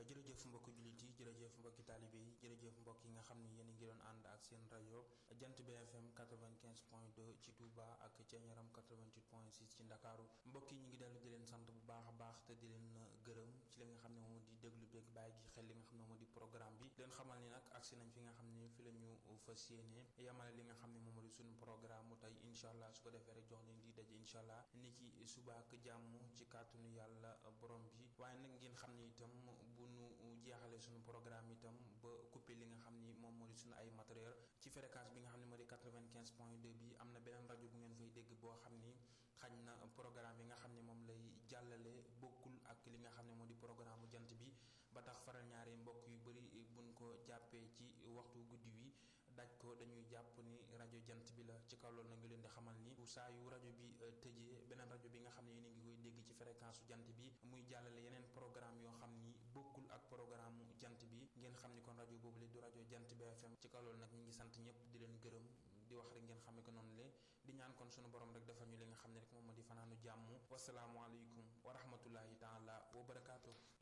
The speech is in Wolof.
jërëjëf mbokki jullit yi jërëjëf mbokki taalibe yi jërëjëf mbokk yi nga xam ne yéen a ngi doon ànd ak seen rajo jant BFM 95 point 2 ci Touba ak Thiéniaram 88 point 6 ci Ndakaaru mbokk yi ñu ngi dellu di leen sant bu baax a baax te di leen gërëm ci li nga xam ne moom di déglu beeg bàyyi gi xel li nga xam ne moom di programme bi leen xamal ni nag agsi nañ fi nga xam ne fi la ñu fas yéene yamale li nga xam ne moom di suñu programme mu tey incha allah su ko defee rek jox leen di daje incha allah ni ki suba ak jàmm ci kàttanu yàlla borom bi waaye nag ngeen xam ne itam bu nu jeexalee suñu programme itam ba coupé li nga xam ni moom moo di suñu ay matériel ci fréquence bi nga xam ne moo di 95 point 2 bi am na beneen rajo bu ngeen fay dégg boo xam ni xañ na programme yi nga xam ne moom lay jàllale bokkul ak li nga xam ne moo di programme bu jant bi ba tax faral ñaari mbokk yu bëri buñ ko jàppee ci waxtu guddi wi daj ko dañuy jàpp ni rajo jant bi la ci kaw loolu na ngi leen di xamal ni saa yu rajo bi tëjee beneen rajo bi nga xam ne yéen a ngi koy dégg ci fréquence su jant bi muy jàllale yeneen programme yoo xam ni bokkul ak programme jant bi ngeen xam ni kon rajo boobu la du rajo jant BFM ci kaw loolu nag ñu ngi sant ñëpp di leen gërëm di wax rek ngeen xamee ko noonu le di ñaan kon sunu borom rek defal ñu li nga xam ne rek moom moo di fanaanu jàmm wasalaamualeykum wa rahmatullahi taala wa barakaatu.